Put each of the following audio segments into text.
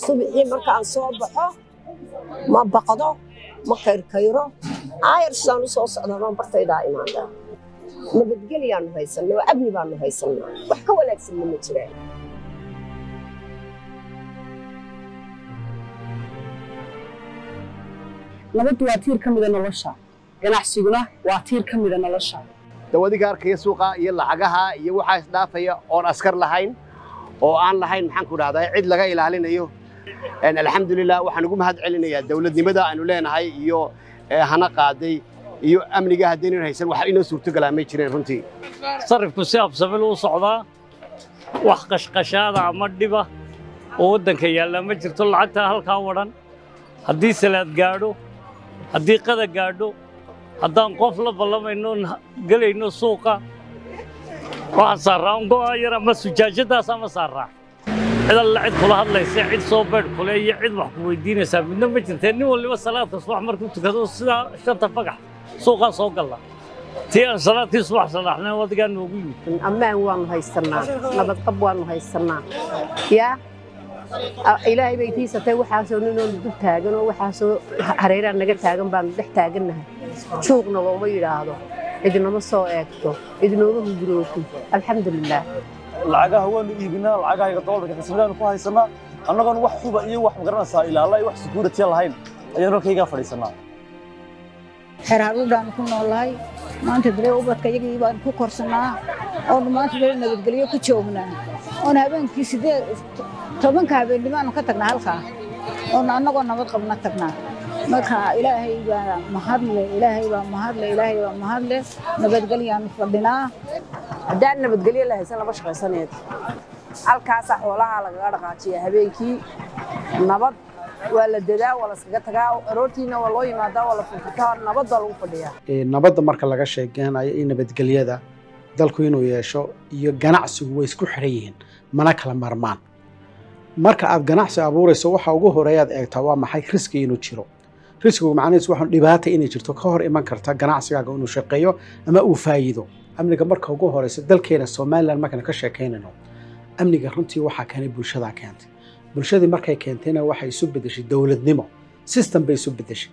subixii markaan soo baxo ma baqdo ma kayrkayro aayar sidaan u soo socdaa baan bartaydaa imaadaa nabadgelyaanu haysanaa oo amni baanu haysanaa wax ka wanaagsanna ma jiraan nabaddu waa tiir ka mida nolosha ganacsiguna waa tiir ka mida nolosha dawadiga arkaya suuqa iyo lacagaha iyo waxaa isdhaafaya oon askar lahayn oo aan lahayn maxaan ku dhahdaa cid laga ilaalinayo alxamdulilah waxaan ugu mahad celinayaa dowladnimada aanu leenahay iyo hana qaaday iyo amniga haddaynan haysan wax inoo suurtogalaa may jireen runtii sarifku si absabil u socdaa wax qashqashaada ama dhiba oo waddanka yaalla ma jirto lacagtaa halkaa wadhan haddii salaad gaadho haddii qada gaadho haddaan qof la ballamayno gelayno suuqa waxaan saarraa un go'a yar ama sujaajadaas ama saarraa cid alla cid kula hadlaysa cid soo beedh kule iyo cid wax ku weydiinaysaa midna ma jirtee nin waliba salaadka subax markuu tukado sidaa shanta fagax suuqaa soo galla tii aan salaadkii subax salaxnay wadigaa noogu yimid ammaan waanu haysanaa nabadqab waanu haysanaa yaa ilaahay bay tiisatay waxaasoo ninoonu dul taagan oo waxaasoo hareeraha naga taagan baanu dhex taagannahay juuqna looma yidhaahdo cidinama soo eegto cidinooma hungurooto alxamdulilaah lacagaha waanu iibinaa lacagaha dolarka xisbigaanu ku haysanaa annagoon wax huba iyo wax magaranaysaa ilaala iyo wax security lahayn ayaan halkaygaa fadhiisanaa xeraadudhaanu ku noolahay maanta dare ubadka iyagii baan ku korsannaa oonu maanta dare nabadgelyo ku joognaa oon habeenkii sideed tobanka habeennimoaanu ka tagnaa halkaa oonu annagoo nabad qabna tagnaa marka ilaahay baa mahadle ilaahay baa mahadle ilaahay baa mahadle nabadgelyaanu fadhinaa haddaan nabadgelyo la haysan lama shaqaysaneed halkaasaa xoolaha lagaga dhaqaajiya habeenkii nabad waa la dadaa waa laskaga tagaa aroortiina waa loo yimaadaa waa la furfutaa nabad baa lagu fadhiyaa nabadda marka laga sheekeynayo iyo nabadgelyada dalku inuu yeesho iyo ganacsigu way isku xidhan yihiin mana kala marmaan marka aad ganacsi abuurayso waxa ugu horeeyaad eegtaa waa maxay riski inuu jiro riskigu macnihiisu waxaa dhibaata inay jirto ka hor iman karta ganacsigaaga inuu shaqeeyo ama uu faa'iido amniga marka ugu horeysa dalkeena somalilan markaan ka sheekaynayno amniga runtii waxaa keenay bulshadaa keentay bulshadii markay keentayna waxay isu bedeshay dowladnimo system bay isu bedeshay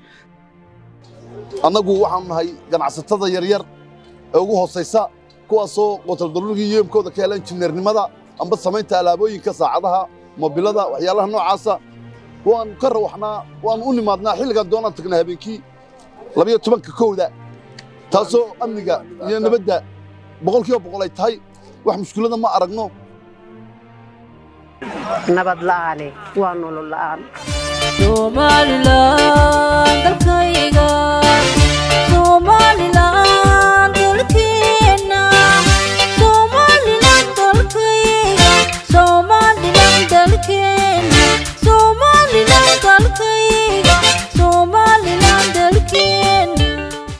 annagu waxaanu nahay ganacsatada yaryar ee ugu hoosaysa kuwaasoo qotaldaruurigii yeemkooda ka hela injineernimada amba samaynta alaabooyinka saacadaha mobilada waxyaalaha noocaasa waanu ka rawaxnaa waanu u nimaadnaa xilligaan doonaan tagnaa habeenkii labayo tobanka kowda taasoo amniga iyo nabadda boqolkiiba boqol ay tahay wax mushkilada ma aragno nabad la'aane waa nolol la'aan somalilan dalkayga